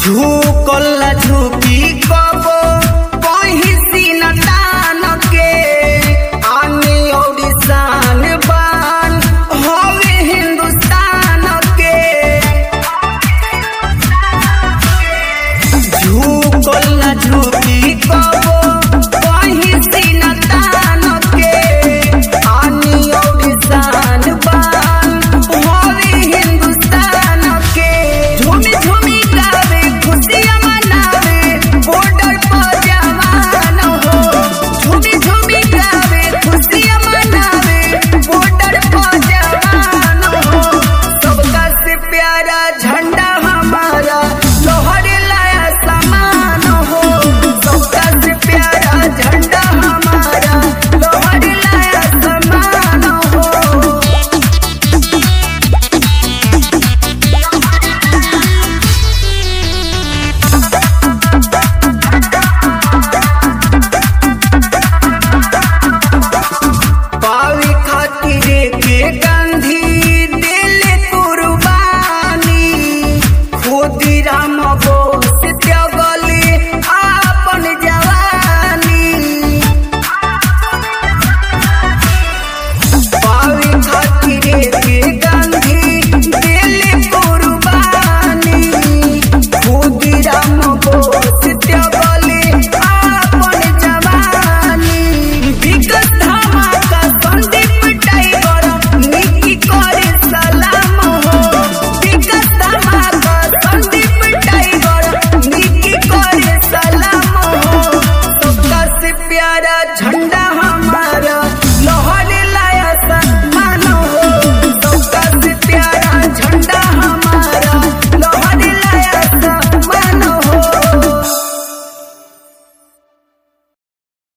झुकल झुकी कबो कहीं सीन तान के आने और शान बान हवे हिंदुस्तान के झुकल झुकी कबो कहीं सीन तान के आने और शान बान हवे हिंदुस्तान के झूमी झूमी गावे खुशियाँ मनावे बॉर्डर पर जवान हो झूमी झूमी गावे खुशियाँ मनावे बॉर्डर पर जवान हो सबका से प्यारा झंडा हमारा